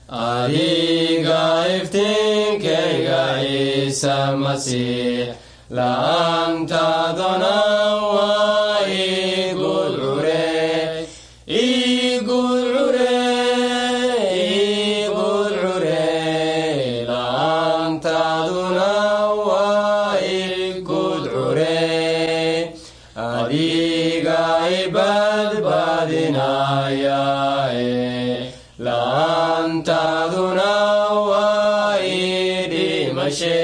adiga iftiinkayga ciise masiix la'aantaadona waa igudcure igudcure igudcure la'aantaaduna waa igudcure adiga ibadbadinaya la'aantaaduna waa idhimashe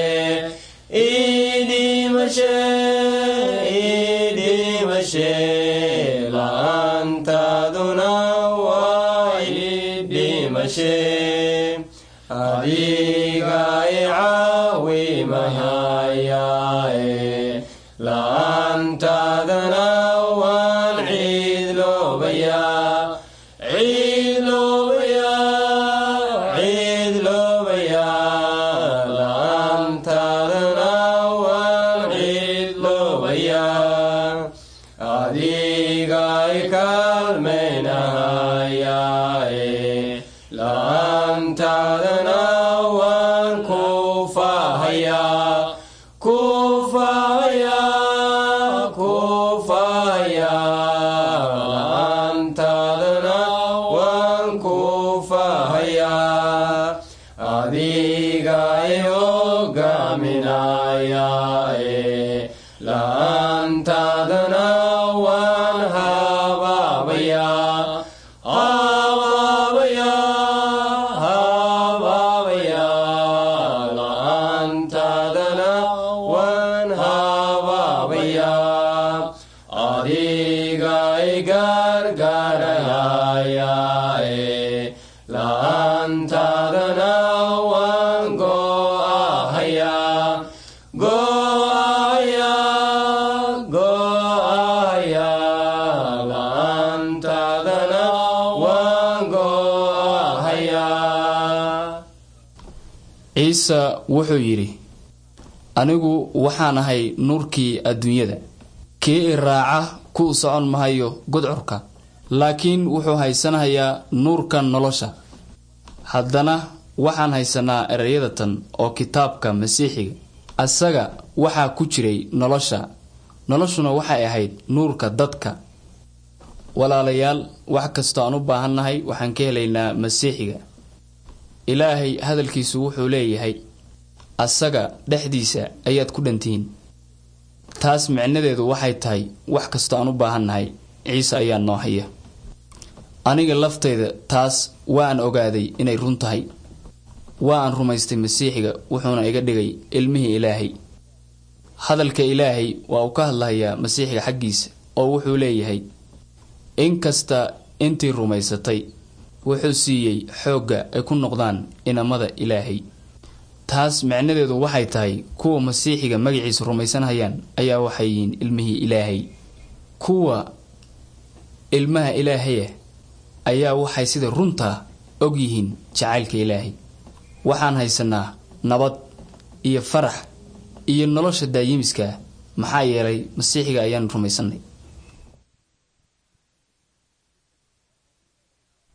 idhimashe idhimashe la'aantaaduna waa idhimashe adiga icaawimahayae la'aantaadana waan ciidloobayaa ciidloobayaa ciidloobayaa la'aantaadana waan ciidloobayaa adiga ikaalmaynahayae la'aantaadana waan kufahayaa kufahayaa kufahayaa la'aantaadana waan kufahayaa adiga i hogaaminayae la'aantaadana waan habaabayaa habaabayaa habaabayaa la'aantaadana waan habaabayaa adiga i gargaarayae la'aantaadana waan go'ahayaa go'ahayaa go'ahayaa la'aantaadana waan go'ahayaa ciise wuxuu yidhi anigu waxaan ahay nuurkii adduunyada kii i raaca ku socon mahayo gudcurka laakiin wuxuu haysanayaa nuurka nolosha haddana waxaan haysanaa ereyadatan oo kitaabka masiixiga asaga waxaa ku jiray nolosha noloshuna waxay ahayd nuurka dadka walaalayaal wax kastoo aan u baahannahay waxaan ka helaynaa masiixiga ilaahay hadalkiisu wuxuu leeyahay asaga dhexdiisa ayaad ku dhantihiin taas micnadeedu waxay tahay wax kastoo aan u baahannahay ciise ayaa noo haya aniga laftayda taas waan ogaaday inay run tahay waa aan rumaystay masiixiga wuxuuna iga dhigay ilmihii ilaahay hadalka ilaahay waa uu ka hadlahayaa masiixiga xaggiisa oo wuxuu leeyahay inkasta intii rumaysatay wuxuu siiyey xoogga ay ku noqdaan inamada ilaahay taas micnadeedu waxay tahay kuwa masiixiga magaciisa rumaysanhayaan ayaa waxay yihiin ilmihii ilaahay kuwa ilmaha ilaahaya ayaa waxay sida runtaa og yihiin jacaylka ilaahay waxaan haysanaa nabad iyo farax iyo nolosha daayimiska maxaa yeelay masiixiga ayaan rumaysanay